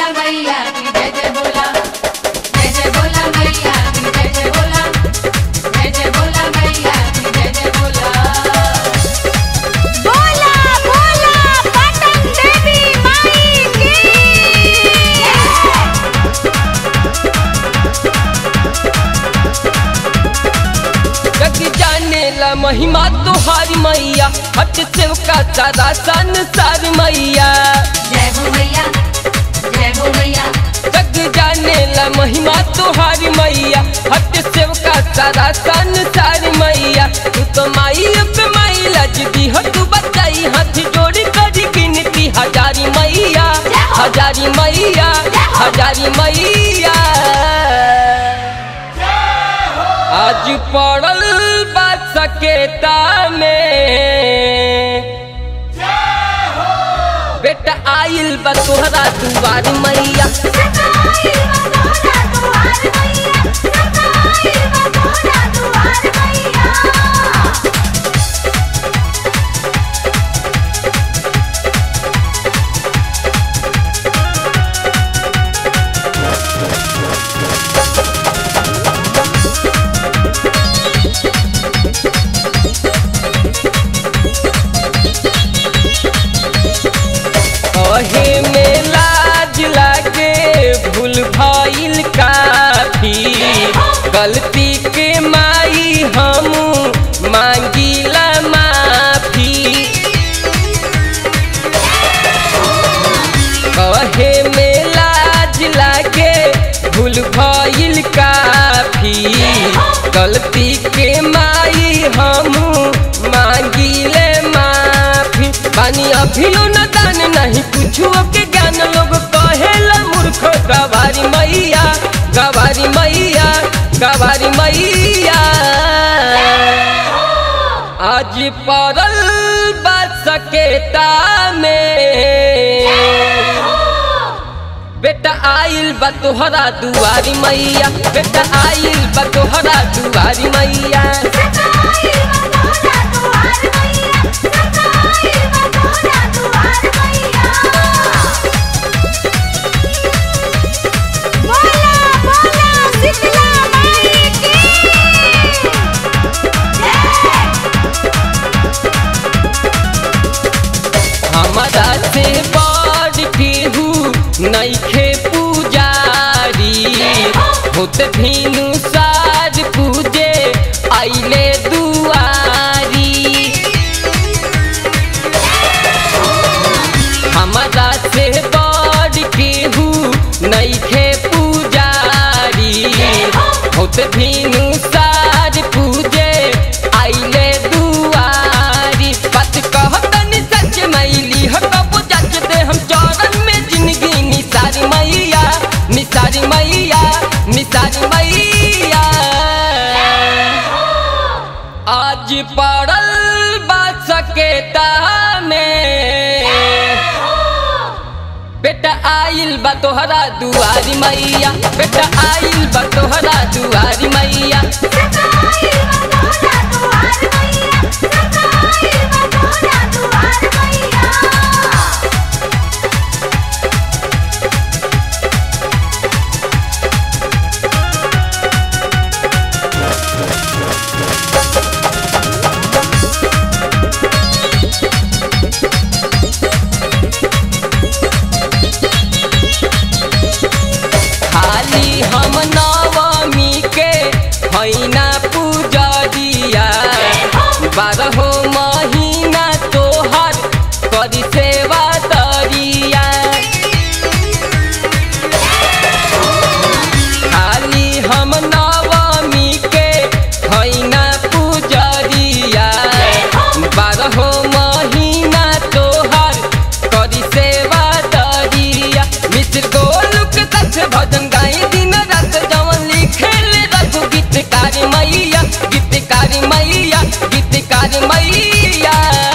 बोला मैया की जय जय बोला जय जय बोला मैया की जय जय बोला जय जय बोला मैया की जय जय बोला बोला बोला पटन देवी माई की जग जाने ला महिमा तोहारी मैया हट सेव का सारा संसार मैया जय हो मैया जय हो मैया जग जाने ला महिमा तोहारी मैया हट सेव का सारा संसार मैया तू तो माई पे माई लजदी हो तू बचाई हाथ जोड़ी करी गिनती हजारी मैया हजारी मैया हजारी मैया आज पड़ल बात सकेता में बेटा आइल बा तोहरा दुआर मैया सताई बतोरा दुआर मैया सताई बतोरा दुआर मैया कहे में लाज लागे भूल भइल काफी गलती के माई हम मांगिला माफी कहे में लाज लागे भूल भइल काफी गलती के माई हम मांगिले माफी बानी अभियो न दान नहीं कुछो के ज्ञान लोग कहेला मूर्ख गवारी मैया गवारी मैया गवारी मैया आज पड़ल बात सकेता में बेटा आइल बा तोहरा दुआरी मैया बेटा आइल बा तोहरा दुआरी मैया सताई बतोरा दुआर मैया सताई बतोरा दुआर मैया बोला बोला शीतला माई की हमारा से बड़ केहू नइखे पुजारी होत भीनु साज पूजे आइले दुआरी हमारा से बड़ केहू नइखे पुजारी होत भीनु साज पूजे आइले दुआरी बात कहतनी सच मैली हो कब जच दे हम चरण में जिंदगी निसारी मैया निसारी मैया निसारी मैया आज पड़ल बात सकेता में बेटा आइल बा तोहरा दुआरी मैया बेटा आइल बा तोहरा दुआरी मैया सताई बतोरा दुआर मैया सताई बतोरा दुआर मैया खाली हम नवमी के हैना पूजरिया बारहो महीना तोहर करी सेवा तरिया खाली हम नवमी के हैना पूजरिया बारहो महीना तोहर करी सेवा तरिया मित्र गोलुक सच भजन गाई दिन रात जवन लिखेले रघु गीतकारी मैया गीतकारी मैया गीतकारी मैया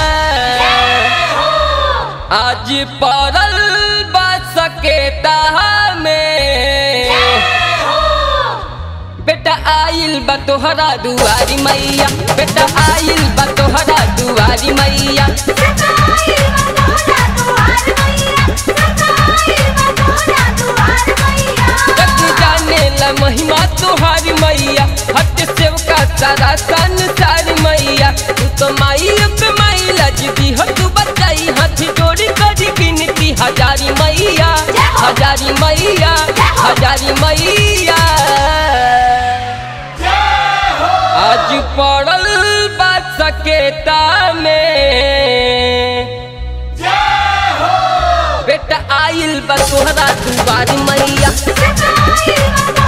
आज पड़ल बात सकेता में बेटा आइल बा तोहरा दुआरी मैया बेटा आइल बा तोहरा दुआरी मैया सताई बतोरा दुआर मैया सताई बतोरा दुआर तो माई पे माई लजदी हो तू बचाई हाथ जोड़ी करी गिनती हजारी मैया हजारी मैया हजारी मैया आज पड़ल बा सकेता में बेटा आइल बा तोहरा दुबारी मैया जय